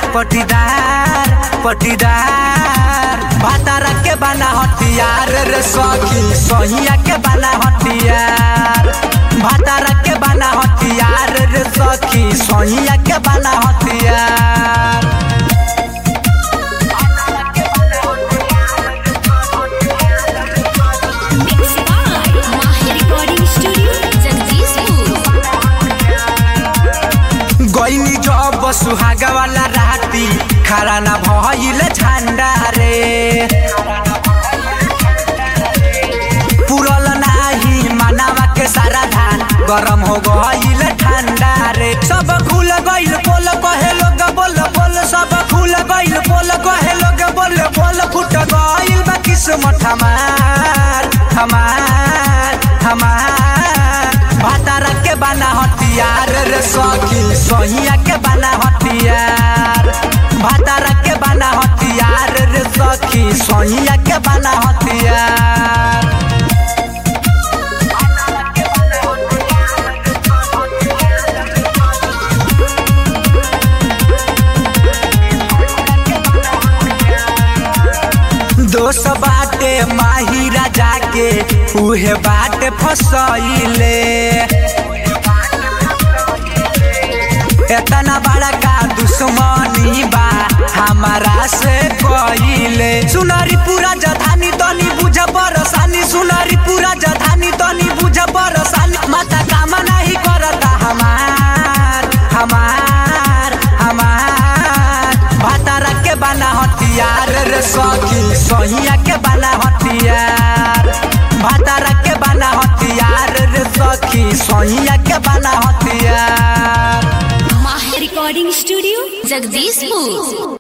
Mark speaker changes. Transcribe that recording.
Speaker 1: पटीदार पटीदार भातारा के बना हथियार रे सखी सहिया के बना हथियार भातारा के बना हथियार रे सखी सहिया के बना हथियार
Speaker 2: Mixed by Mahi Recording Studio, Jagdishpur.
Speaker 1: गईनी जब सुहागा वाला राती खड़ा ना भइल झंडा रे पुरल नाही मानवा के सारा धान गरम हो गईल ठंडा रे सब खुल गईल बोल कहे लोग बोल बोल सब खुल गईल बोल कहे लोग बोल बोल फुट गईल बा किस्मत हमार हमार हमार भातारा के बना हथियार रे सखी सहिया के बना हथियार भातारा के बना हथियार रे सखी सहिया के बना हथियार दोस्त बाटे माही राजा के उहे बाटे फसैले एतना बड़ा का दुश्मनी बा हमारा से कइले सुनारी पूरा जधानी तनी बुझ परसानी सुनारी पूरा जधानी तनी बुझ परसानी माता काम नहीं करता हमार हमार हमार भातारा के बना हथियार रे सखी सहिया के बना हथियार भातारा के बना हथियार रे सखी सहिया के बना हथियार
Speaker 2: Mahi Recording Studio, Jagdishpur.